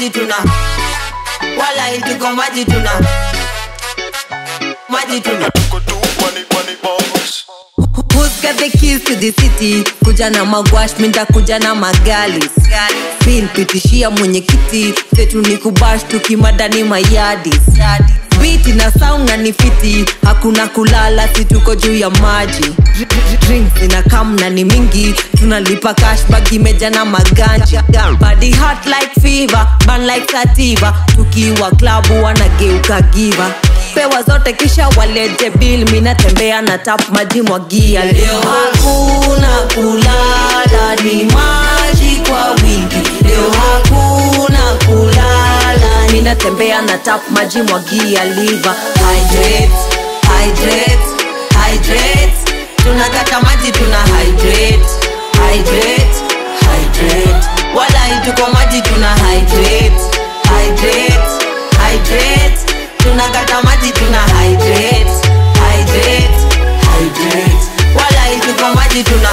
maji tuna wala tuko maji tuna maji tuna Tuko tu money, money bombs. Who's got the keys to the city? Kuja na magwash, minda kuja na magalis Bill pitishia mwenyekiti, setu ni kubash tukimadani mayadis Biti na sound na ni fiti, hakuna kulala, si tuko juu ya maji Drinks ina kam na ni mingi, tunalipa cash bag imeja na maganja Body hot like fever, burn like sativa, tukiwa klabu wanageuka giva pewa zote kisha walete bil minatembea na tap maji mwagia leo hakuna kulala ni maji kwa wingi leo hakuna kulala minatembea na tap maji mwagia liva hydrate, hydrate, hydrate. tunakata maji tuna hydrate, hydrate, hydrate. wala ituko maji tuna hydrate, hydrate, hydrate tunakata maji tuna hydrate, hydrate, hydrate. wala ituko maji tuna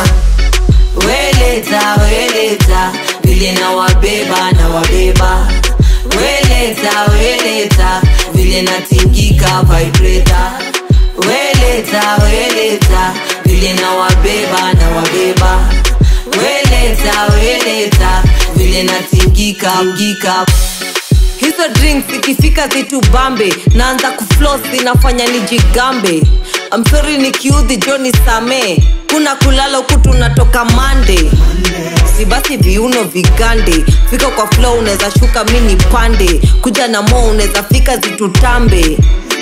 weleta weleta vile na wabeba na wabeba weleta weleta vile natingika vibrator weleta weleta vile na wabeba na wabeba weleta weleta vile natingika mgika hizo drinks ikifika zitu bambe naanza kuflos zinafanya nijigambe amsori nikiudhi joni samee kuna kulala huku tunatoka mande si basi viuno vigande fika kwa flow unaweza shuka mini pande kuja na mo unaweza fika zitutambe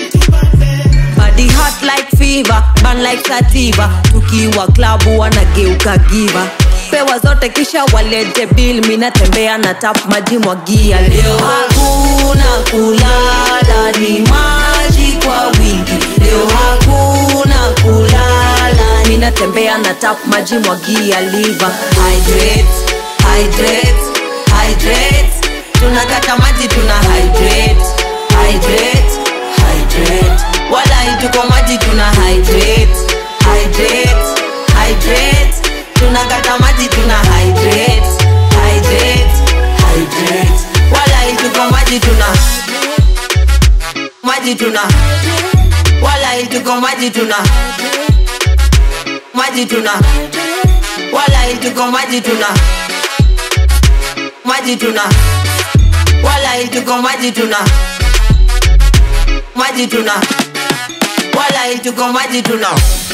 body hot like fever burn like sativa tukiwa klabu wanageuka giva pewa zote kisha walete bil minatembea na tap maji mwagia leo hakuna kulala ni maji kwa wingi leo hakuna kulala minatembea na tap maji mwagia liva hydrate, hydrate, hydrate. tunakata maji tuna hydrate, hydrate, hydrate. wala ituko maji tuna hydrate, hydrate, hydrate. tunakata maji tuna hydrate, hydrate, hydrate. wala ituko maji tuna maji tuna wala ituko maji tuna maji tuna wala ituko maji tuna maji tuna wala ituko maji tuna maji tuna wala ituko maji tuna